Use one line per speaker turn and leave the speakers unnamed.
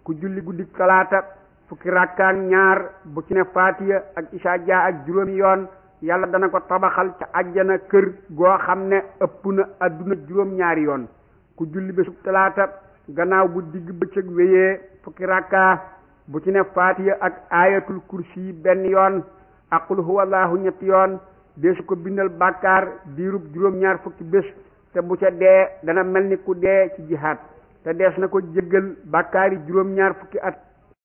ku julli guddi talaata fukki rakkaak ñaar bu ci ne faatiya ak isaa jaa ak juróomi yoon yàlla dana ko tabaxal ca àjjana kër goo xam ne ëpp na adduna juróom ñaari yoon ku julli bésub talaata gannaaw bu digg bëccëg wéyee fukki rakkaa bu ci ne faatiya ak aayatul kursi benn yoon ak qul huwallahu ñetti yoon deesu ko bindal bàkkaar diirub juróom-ñaar fukki bés te bu ca dee dana mel ni ku dee ci jihaad te dees na ko jéggal bàkkaar yi juróom-ñaar fukki at